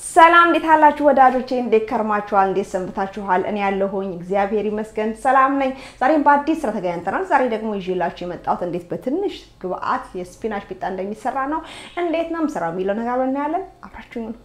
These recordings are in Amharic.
ሰላም እንዴት አላችሁ ወዳጆቼ? እንዴት ከርማችኋል? እንዴት ሰንብታችኋል? እኔ ያለሁኝ እግዚአብሔር ይመስገን ሰላም ነኝ። ዛሬም በአዲስ ስራ ተገናኝተናል። ዛሬ ደግሞ ይዤላችሁ የመጣሁት እንዴት በትንሽ ግብአት የስፒናች ቂጣ እንደሚሰራ ነው። እንዴት ነው የምሰራው የሚለው ነገር እናያለን። አብራችሁኝ ነው።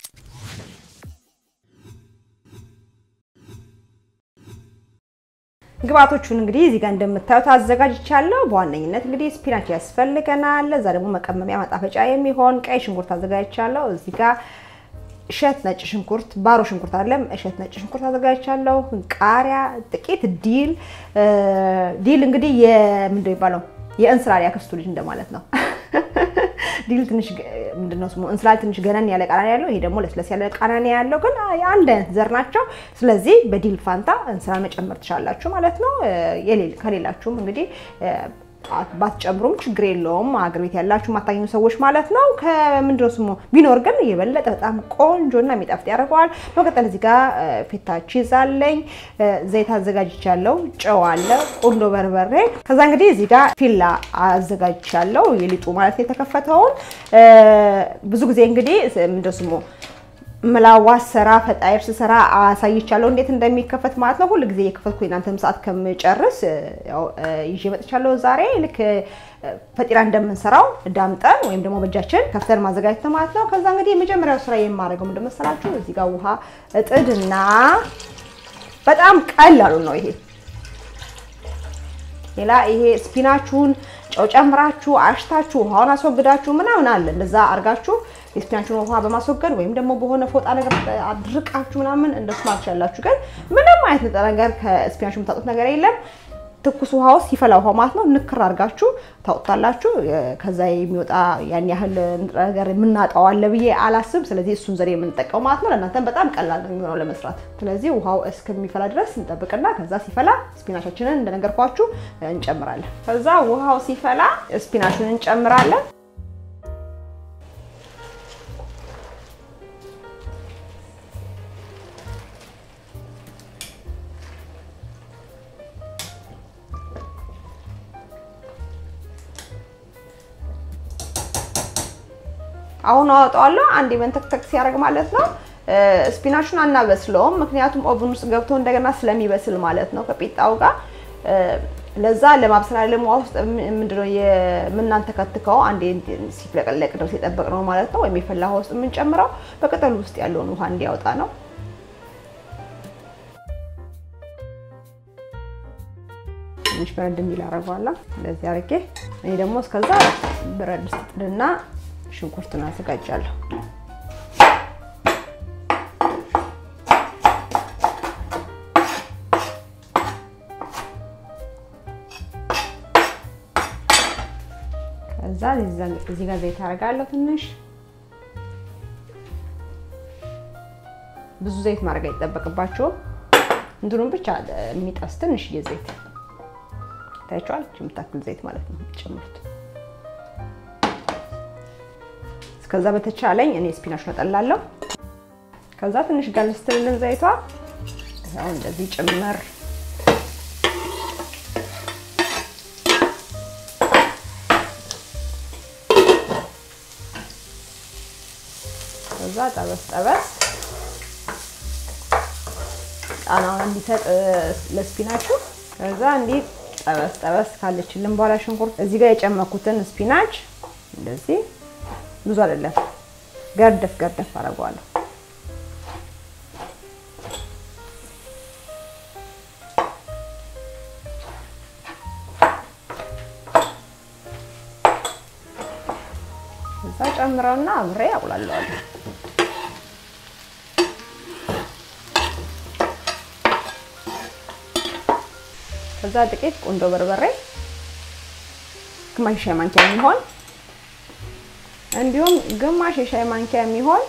ግብአቶቹን እንግዲህ እዚህ ጋር እንደምታዩት አዘጋጅቻለሁ። በዋነኝነት እንግዲህ ስፒናች ያስፈልገናል። ለዛ ደግሞ መቀመሚያ ማጣፈጫ የሚሆን ቀይ ሽንኩርት አዘጋጅቻለሁ። እዚህ ጋር እሸት ነጭ ሽንኩርት ባሮ ሽንኩርት አይደለም፣ እሸት ነጭ ሽንኩርት አዘጋጅቻለሁ። ቃሪያ፣ ጥቂት ዲል ዲል እንግዲህ የምንድነው የሚባለው የእንስላል ያክስቱ ልጅ እንደማለት ነው። ዲል ትንሽ ምንድነው ስሙ እንስላል ትንሽ ገነን ያለ ቃና ያለው፣ ይሄ ደግሞ ለስለስ ያለ ቃና ያለው፣ ግን አንድ አይነት ዘር ናቸው። ስለዚህ በዲል ፋንታ እንስላል መጨመር ትችላላችሁ ማለት ነው። ከሌላችሁም እንግዲህ ባትጨምሩም ችግር የለውም። አገር ቤት ያላችሁ ማታገኙ ሰዎች ማለት ነው። ከምንድነው ስሙ ቢኖር ግን የበለጠ በጣም ቆንጆና የሚጣፍጥ ያደርገዋል። በመቀጠል እዚህ ጋር ፌታ ቺዝ አለኝ፣ ዘይት አዘጋጅቻለሁ፣ ጨው አለ፣ ቁንዶ በርበሬ። ከዛ እንግዲህ እዚህ ጋር ፊላ አዘጋጅቻለሁ፣ የሊጡ ማለት ነው የተከፈተውን። ብዙ ጊዜ እንግዲህ ምንድነው ስሙ ምላዋስ ስራ ፈጣይር ስሰራ አሳይቻለሁ እንዴት እንደሚከፈት ማለት ነው። ሁሉ ጊዜ የከፈትኩ እናንተም ሰዓት ከምጨርስ ይዤ መጥቻለሁ። ዛሬ ልክ ፈጢራ እንደምንሰራው ዳምጠን ወይም ደግሞ በእጃችን ከፍተን ማዘጋጀት ነው ማለት ነው። ከዛ እንግዲህ የመጀመሪያው ስራ የማደርገው ምንድን መሰላችሁ? እዚህ ጋር ውሃ እጥድና በጣም ቀላሉ ነው ይሄ ሌላ ይሄ ስፒናችሁን ጨው ጨምራችሁ አሽታችሁ ውሃውን አስወግዳችሁ ምናምን አለ እንደዛ አድርጋችሁ የስፒናችሁን ውሃ በማስወገድ ወይም ደግሞ በሆነ ፎጣ ነገር አድርቃችሁ ምናምን እንደሱ ማለት ትችላላችሁ። ግን ምንም አይነት ንጥረ ነገር ከስፒናችሁ የምታጡት ነገር የለም። ትኩስ ውሃ ውስጥ ሲፈላ ውሃ ማለት ነው ንክር አድርጋችሁ ታውጣላችሁ። ከዛ የሚወጣ ያን ያህል ንጥረ ነገር የምናጣው አለ ብዬ አላስብ። ስለዚህ እሱን ዘዴ የምንጠቀው ማለት ነው። ለእናንተም በጣም ቀላል ነው የሚሆነው ለመስራት። ስለዚህ ውሃው እስከሚፈላ ድረስ እንጠብቅና ከዛ ሲፈላ ስፒናቻችንን እንደነገርኳችሁ እንጨምራለን። ከዛ ውሃው ሲፈላ ስፒናቹን እንጨምራለን። አሁን አወጣዋለሁ። አንድ መንተክተክ ሲያደርግ ማለት ነው። ስፒናቹን አናበስለውም፣ ምክንያቱም ኦቭን ውስጥ ገብቶ እንደገና ስለሚበስል ማለት ነው ከቂጣው ጋር። ለዛ ለማብሰል ለሟ ውስጥ ምንድነው የምናንተከትከው አንዴ ሲፍለቀለቅ ድረስ የጠበቅነው ማለት ነው። ወይም የፈላ ውሃ ውስጥ የምንጨምረው በቅጠሉ ውስጥ ያለውን ውሃ እንዲያወጣ ነው። ትንሽ በረድ እንዲል አደርገዋለሁ። እንደዚህ አድርጌ እኔ ደግሞ እስከዛ ብረት ድስት ጥድና ሽንኩርቱን አዘጋጃለሁ። ከዛ እዚህ ጋር ዘይት አደርጋለሁ ትንሽ። ብዙ ዘይት ማድረግ አይጠበቅባቸውም። እንትኑን ብቻ የሚጠስ ትንሽዬ ዘይት ታያችኋል። የምታክል ዘይት ማለት ነው ጨምሩት። ከዛ በተቻለኝ እኔ ስፒናች ነጠላለሁ። ከዛ ትንሽ ጋል ስትልልን ዘይቷ ያው እንደዚህ ጭምር ከዛ ጠበስ ጠበስ ቃናውን እንዲሰጥ ለስፒናችሁ ከዛ እንዲህ ጠበስ ጠበስ ካለችልን በኋላ ሽንኩርት እዚህ ጋር የጨመኩትን ስፒናች እንደዚህ ብዙ አይደለም፣ ገርደፍ ገርደፍ አደርገዋለሁ። እዛ ጨምረውና አብሬ አቁላለዋለሁ። ከዛ ጥቂት ቁንዶ በርበሬ ግማሽ ሻይ ማንኪያ የሚሆን እንዲሁም ግማሽ የሻይ ማንኪያ የሚሆን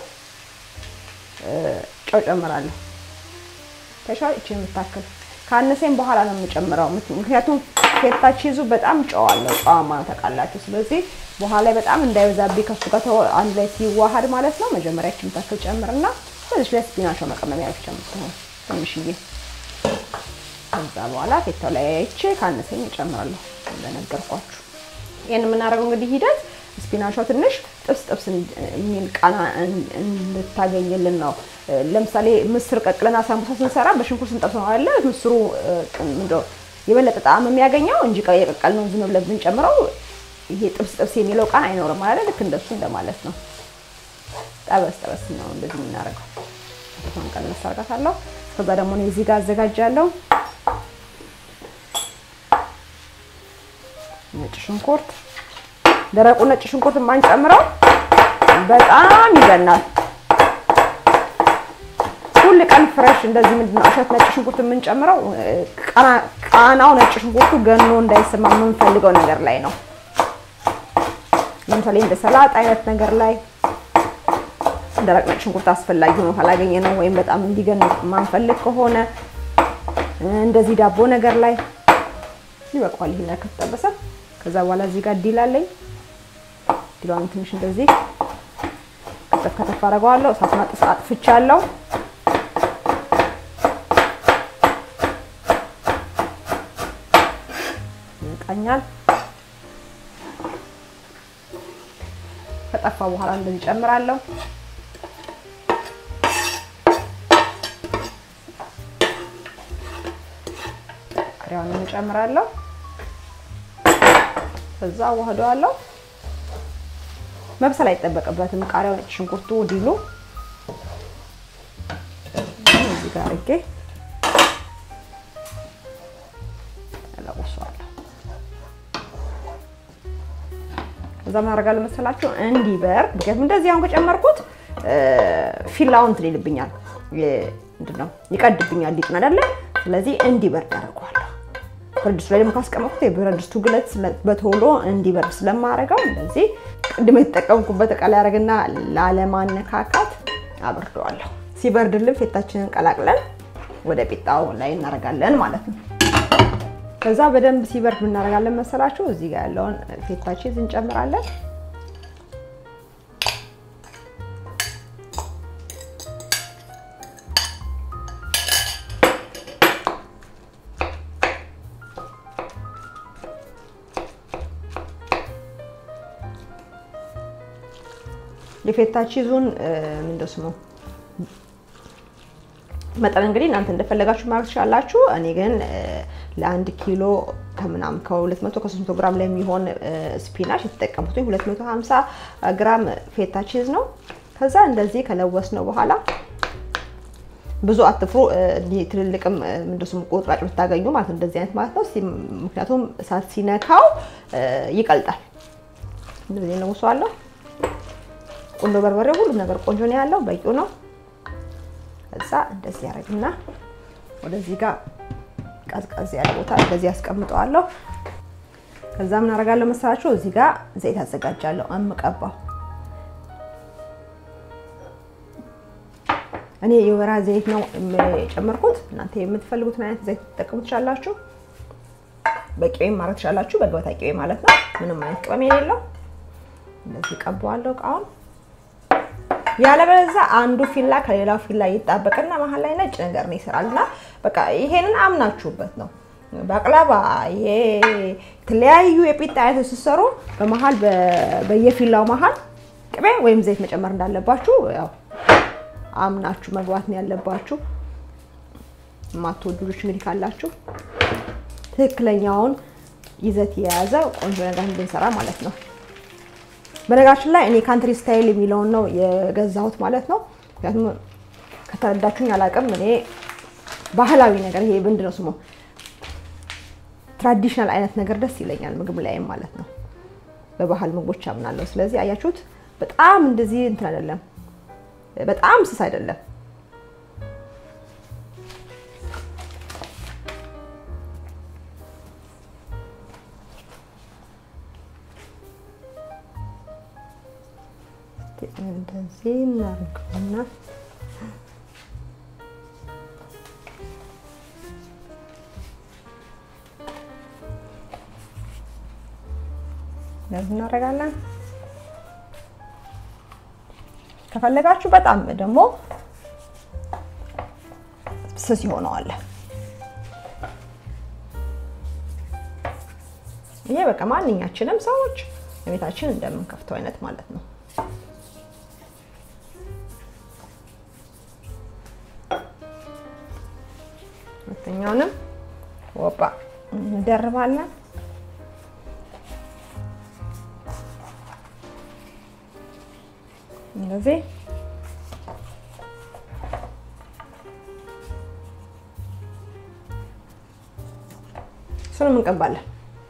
ጨው ጨምራለሁ። ተሻው እቺ የምታክል ካነሰኝ በኋላ ነው የምጨምረው። ምክንያቱም ፌታ ቺዙ በጣም ጨው አለው፣ ጨዋማ ነው ታውቃላችሁ። ስለዚህ በኋላ ላይ በጣም እንዳይበዛብኝ ከሱ ጋር አንድ ላይ ሲዋሃድ ማለት ነው። መጀመሪያ እቺ የምታክል ጨምርና በዚህ ላይ ስፒናቸው መቀመሚያ ብቻ የምትሆን ትንሽዬ። ከዛ በኋላ ፌታው ላይ አይቼ ካነሰኝ እጨምራለሁ እንደነገርኳችሁ። ይህን የምናደርገው እንግዲህ ሂደት ስፒናቿ ትንሽ ጥብስ ጥብስ የሚል ቃና እንድታገኝልን ነው። ለምሳሌ ምስር ቀቅለና ሳምቡሳ ስንሰራ በሽንኩርት ስንጠብስ ነው አለ ምስሩ ምንድነው የበለጠ ጣዕም የሚያገኘው እንጂ የቀቀል ነው ዝም ብለን ብንጨምረው ይሄ ጥብስ ጥብስ የሚለው ቃና አይኖርም ማለት ልክ እንደሱ እንደማለት ነው። ጠበስ ጠበስ ነው እንደዚህ የምናደርገው። አሁን ቀነስ አድርጋታለሁ። ከዛ ደግሞ እኔ እዚህ ጋር አዘጋጃለሁ ነጭ ሽንኩርት ደረቁ ነጭ ሽንኩርት የማንጨምረው በጣም ይገናል። ሁል ቀን ፍሬሽ እንደዚህ ምንድነው እሸት ነጭ ሽንኩርት የምንጨምረው ቃናው ነጭ ሽንኩርቱ ገኖ እንዳይሰማ የምንፈልገው ነገር ላይ ነው። ለምሳሌ እንደ ሰላጣ አይነት ነገር ላይ ደረቅ ነጭ ሽንኩርት አስፈላጊ ሆኖ ካላገኘ ነው ወይም በጣም እንዲገን ማንፈልግ ከሆነ እንደዚህ ዳቦ ነገር ላይ ይበቃዋል። ይሄን ከተጠበሰ ከዛ በኋላ እዚህ ጋር ዲል አለኝ። ዲሏን ትንሽ እንደዚህ ከተፍ ከተፍ አደርገዋለሁ። እሳቱን አጥፍ አጥፍቻለሁ። ይቃኛል። ከጠፋ በኋላ እንደዚህ ጨምራለሁ። ቃሪያውን እንጨምራለሁ። ከዛ አዋህደዋለሁ። መብሰል አይጠበቅበትም። ቃሪያው፣ ነጭ ሽንኩርቱ፣ ዲሉ እዚህ ጋር አድርጌ እለውሰዋለሁ። ከዛ ምን አደርጋለሁ መሰላችሁ እንዲበርድ። ምክንያቱም እንደዚህ አሁን ከጨመርኩት ፊላውን እንትን ይልብኛል፣ ምንድን ነው ይቀድብኛል፣ ሊጥን አይደለ? ስለዚህ እንዲበርድ አደርገዋለሁ። ብረት ድስቱ ላይ ደግሞ ካስቀመጥኩት የብረት ድስቱ ግለት በቶሎ እንዲበርድ ስለማደርገው እንደዚህ ቅድም የተጠቀምኩበት እቃ ላይ አደርግና ላለማነካካት አበርደዋለሁ። ሲበርድልን ፌታችንን ቀላቅለን ወደ ቂጣው ላይ እናደርጋለን ማለት ነው። ከዛ በደንብ ሲበርድ እናደርጋለን መሰላችሁ። እዚህ ጋር ያለውን ፌታ ቺዝ እንጨምራለን። የፌታ ቺዙን ምንድን ስሙ መጠን እንግዲህ እናንተ እንደፈለጋችሁ ማድረግ ትችላላችሁ። እኔ ግን ለአንድ ኪሎ ከምናምን ከ200 ከ300 ግራም ላይ የሚሆን ስፒናች የተጠቀምኩት 250 ግራም ፌታ ቺዝ ነው። ከዛ እንደዚህ ከለወስ ነው በኋላ ብዙ አትፍሩ። ትልልቅም ምንድን ስሙ ቁርጥራጭ ብታገኙ ማለት ነው እንደዚህ አይነት ማለት ነው። ምክንያቱም እሳት ሲነካው ይቀልጣል። እንደዚህ ለውሰዋለሁ። ቁንዶ በርበሬ ሁሉም ነገር ቆንጆ ነው ያለው፣ በቂው ነው። ከዛ እንደዚህ ያደርግና ወደዚህ ጋር ቀዝቀዝ ያለ ቦታ እንደዚህ ያስቀምጠዋለሁ። ከዛ ምን አደርጋለሁ መሰላችሁ? እዚህ ጋር ዘይት አዘጋጃለሁ እምቀባው። እኔ የወይራ ዘይት ነው የጨመርኩት። እናንተ የምትፈልጉትን አይነት ዘይት ትጠቀሙ ትችላላችሁ። በቅቤም ማድረግ ትችላላችሁ፣ በገበታ ቅቤ ማለት ነው። ምንም አይነት ቅመም የሌለው እንደዚህ ቀባዋለሁ እቃውን ያለበለዚያ አንዱ ፊላ ከሌላው ፊላ ይጣበቅና መሀል ላይ ነጭ ነገር ነው ይሰራል። እና በቃ ይሄንን አምናችሁበት ነው ባቅላባ፣ ይሄ የተለያዩ የፒጣ አይነቶች ሲሰሩ በመሀል በየፊላው መሀል ቅቤ ወይም ዘይት መጨመር እንዳለባችሁ ያው አምናችሁ መግባት ነው ያለባችሁ። የማትወዱ ልጆች እንግዲህ ካላችሁ ትክክለኛውን ይዘት የያዘ ቆንጆ ነገር እንድንሰራ ማለት ነው። በነገራችን ላይ እኔ ካንትሪ ስታይል የሚለውን ነው የገዛሁት ማለት ነው። ምክንያቱም ከተረዳችሁኝ አላውቅም። እኔ ባህላዊ ነገር ይሄ ምንድን ነው ስሙ ትራዲሽናል አይነት ነገር ደስ ይለኛል ምግብ ላይም ማለት ነው። በባህል ምግቦች አምናለሁ። ስለዚህ አያችሁት፣ በጣም እንደዚህ እንትን አይደለም፣ በጣም ስስ አይደለም። እንደዚህ እናድርገውና እንደዚህ እናደርጋለን። ከፈለጋችሁ በጣም ደግሞ ስስ ይሆነዋል። ይሄ በቃ ማንኛችንም ሰዎች ቤታችን እንደምንከፍተው አይነት ማለት ነው። ሁለተኛውንም ወባ እንደርባለን። እንደዚህ እሱንም እንቀባለን።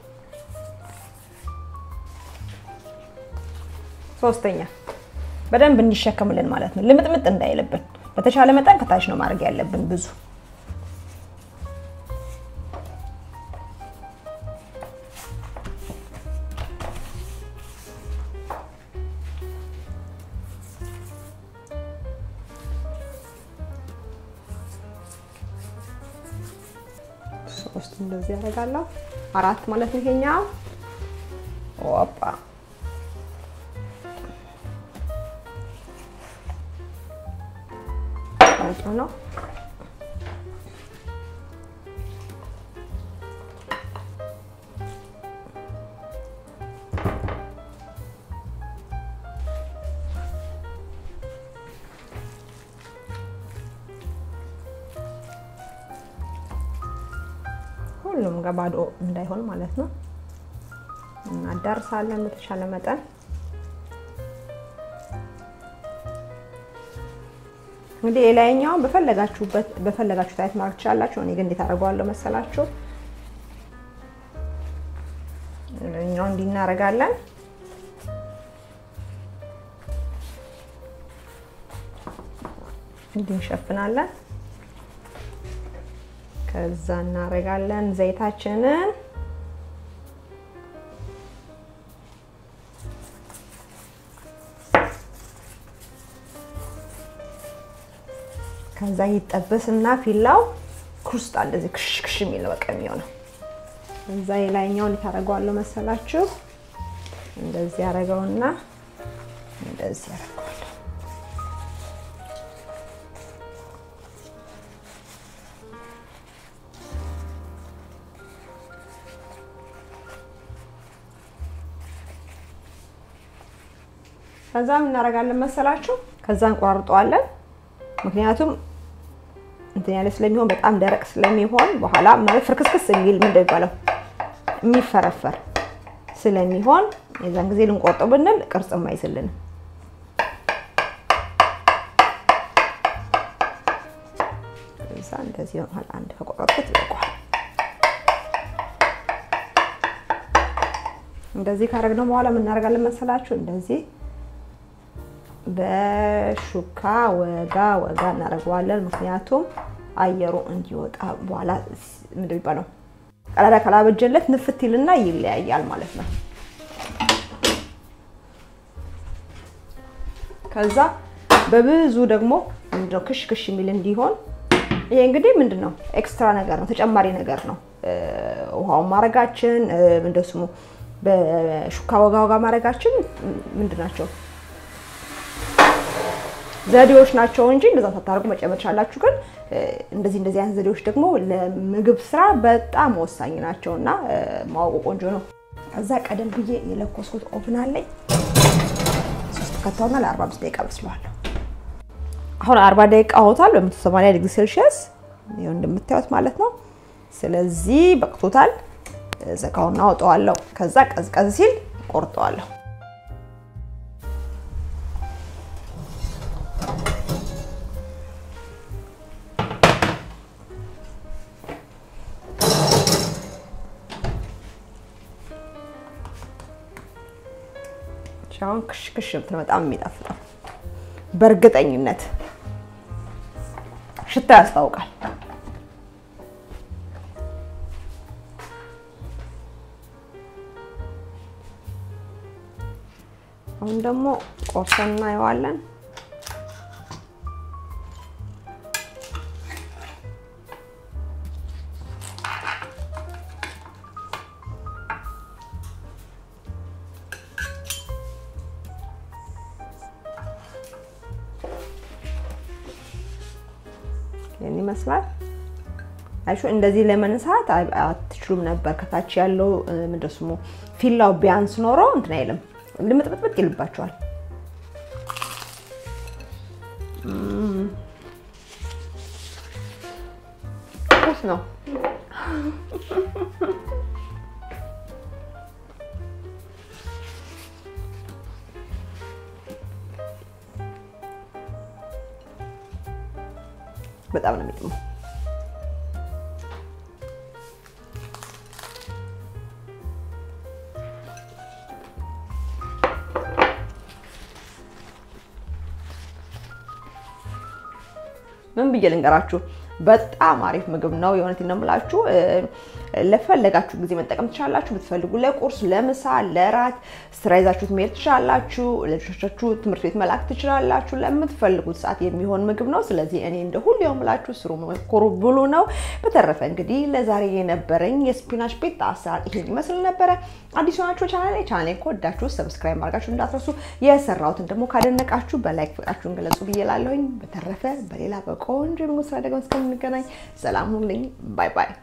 ሶስተኛ በደንብ እንዲሸከምልን ማለት ነው፣ ልምጥምጥ እንዳይልብን በተቻለ መጠን ከታች ነው ማድረግ ያለብን ብዙ ሶስት እንደዚህ ያደርጋለሁ። አራት ማለት ነው ይሄኛው። ወጣ ቆንጆ ነው። ሁሉም ጋር ባዶ እንዳይሆን ማለት ነው። እናዳርሳለን በተቻለ መጠን። እንግዲህ የላይኛውን በፈለጋችሁበት በፈለጋችሁት አይነት ማድረግ ትችላላችሁ። እኔ ግን እንዴት አደርገዋለሁ መሰላችሁ? ላይኛው እንዲህ እናደርጋለን። እንዲህ እንሸፍናለን። ከዛ እናደርጋለን ዘይታችንን ከዛ ይጠበስና ፊላው ክሩስጣ እንደዚህ ክሽክሽ የሚል በቃ የሚሆነው እዛ የላይኛውን ታደርገዋለሁ መሰላችሁ። እንደዚህ ያደርገውና እንደዚህ ያደርገዋለሁ። ከዛ ምን እናደርጋለን መሰላችሁ? ከዛ እንቆራርጠዋለን። ምክንያቱም እንትን ያለ ስለሚሆን በጣም ደረቅ ስለሚሆን በኋላ ማለት ፍርክስክስ የሚል ምንድን ነው የሚባለው የሚፈረፈር ስለሚሆን የዛን ጊዜ ልንቆርጠው ብንል ቅርጽም አይዝልንም። እዛ እንደዚህ በመሀል አንድ ከቆረጥኩት ይበቃዋል። እንደዚህ ካደረግነው በኋላ ምን እናደርጋለን መሰላችሁ? እንደዚህ በሹካ ወጋ ወጋ እናደርገዋለን። ምክንያቱም አየሩ እንዲወጣ በኋላ ምንድን የሚባለው ቀዳዳ ካላበጀለት ንፍት ይልና ይለያያል ማለት ነው። ከዛ በብዙ ደግሞ ምንድነው ክሽ ክሽ የሚል እንዲሆን ይሄ እንግዲህ ምንድን ነው ኤክስትራ ነገር ነው፣ ተጨማሪ ነገር ነው። ውሃውን ማድረጋችን ምንድን ስሙ በሹካ ወጋ ወጋ ማድረጋችን ምንድን ናቸው ዘዴዎች ናቸው እንጂ እንደዛ ሳታደርጉ መጨመር ቻላችሁ። ግን እንደዚህ እንደዚህ አይነት ዘዴዎች ደግሞ ለምግብ ስራ በጣም ወሳኝ ናቸው እና ማወቁ ቆንጆ ነው። ከዛ ቀደም ብዬ የለኮስኩት ኦቭን አለኝ። ሶስት ከተውና ለ45 ደቂቃ በስለዋለሁ። አሁን 40 ደቂቃ ሆኗል በ180 ዲግሪ ሴልሺየስ ይኸው እንደምታዩት ማለት ነው። ስለዚህ በቅቶታል። ዘጋውና አውጠዋለሁ። ከዛ ቀዝቀዝ ሲል ቆርጠዋለሁ። አሁን ክሽክሽ እንትን በጣም የሚጣፍጠው በእርግጠኝነት ሽታ ያስታውቃል። አሁን ደግሞ ቆርሰን እናየዋለን። ይህን ይመስላል። አይሹ እንደዚህ ለመንሳት አትችሉም ነበር። ከታች ያለው ምንድን ስሙ ፊላው ቢያንስ ኖሮ እንትን አይልም ልምጥምጥምጥ ይልባቸዋል። ቁስ ነው። በጣም ነው የሚጥመው። ምን ብዬ ልንገራችሁ? በጣም አሪፍ ምግብ ነው። የእውነቴን ነው የምላችሁ። ለፈለጋችሁ ጊዜ መጠቀም ትችላላችሁ። ብትፈልጉ ለቁርስ፣ ለምሳ፣ ለራት ስራ ይዛችሁት መሄድ ትችላላችሁ። ለልጆቻችሁ ትምህርት ቤት መላክ ትችላላችሁ። ለምትፈልጉት ሰዓት የሚሆን ምግብ ነው። ስለዚህ እኔ እንደ ሁሉ የምላችሁ ስሩ፣ ሞክሩ፣ ብሉ ነው። በተረፈ እንግዲህ ለዛሬ የነበረኝ የስፒናች ቤት አሰራር ይሄን ይመስል ነበረ። አዲስ ሆናችሁ ቻናሌ ቻናሌ ከወዳችሁ ሰብስክራይብ ማድረጋችሁ እንዳትረሱ። የሰራሁትን ደግሞ ካደነቃችሁ በላይክ ፍቅራችሁን ገለጹ ብዬ እላለሁኝ። በተረፈ በሌላ በቆንጆ የምግብ ስራ ደግሞ እስከምንገናኝ ሰላም ሁኑልኝ። ባይ ባይ።